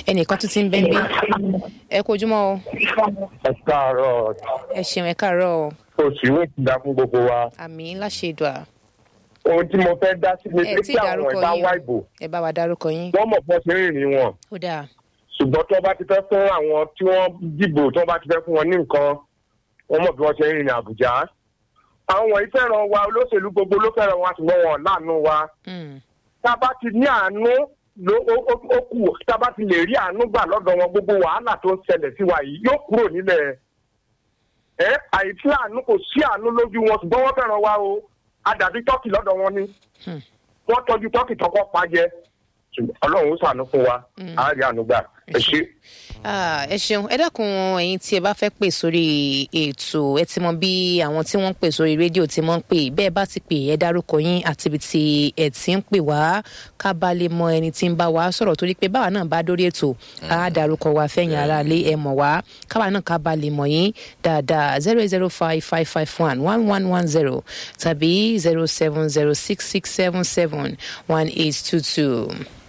ẹnìkan tún ti ń bẹ́ẹ̀ bí ẹ kó ojúmọ́ o ẹ káàárọ̀ ẹ ṣeun ẹ káàárọ̀ o oṣù ìwé ti dá fún gbogbo wa àmì láṣẹ ìdùà ohun tí mo fẹ́ dá sí ni ẹ pé tí kí àwọn dárúkọ ẹ̀dá yín wá o ìbò ẹ bá wa dárúkọ yín wọ́n mọ̀ fún ṣe rìnrìn wọn ó dáa ṣùgbọ́n tó bá ti fẹ́ fún àwọn tí wọ́n dìbò tó bá ti fẹ́ fún wọn ní nǹkan wọ́n mọ̀ bí wọ́n ṣe ń rìnrìn àbújá àwọn wọ̀nyí fẹ́ràn wa olóṣèlú gbogbo ló fẹ́ràn wa ṣùgbọ́n wọn ò láàánú wa Mm, tá a bá ti ní àánú ló ó- ó ó kù tá a bá ti lè rí àánú gbà lọ́dọ̀ wọn gbogbo wàhálà tó ń ṣẹlẹ̀ sí wa yìí yóò kúrò nílẹ̀ ẹ àìsí àánú kò sí àánú lójú wọn ṣùgbọ́n wọ́n fẹ́ràn wa o àdàbí tọ́kì lọ́dọ̀ wọn ni Hmm. wọ́n tọ́jú tọ́kì tọkọ pa jẹ ṣùgbọ́n ọlọ́run ó ṣàánú fún wa á rí àánú gbà ẹ ṣe. Ah, ẹ ṣeun ẹ dákun ẹ̀yin tí ẹ bá fẹ́ pè sórí ètò ẹ ti mọ bí àwọn tí wọ́n ń pè sórí rédíò ti mọ ń pè bẹ́ẹ̀ bá ti pè ẹ dárúkọ yín àti ibi tí ẹ ti ń pè wá ká bá lè mọ ẹni tí ń bá wa sọ̀rọ̀ torí pé báwa náà bá dórí ètò á dárúkọ wa fẹ̀yìn ara lé ẹ mọ̀ wá káwa náà ká bá lè mọ̀ yín dáadáa zero zero five five five one one one one zero tàbí zero seven zero six six seven seven one eight two two.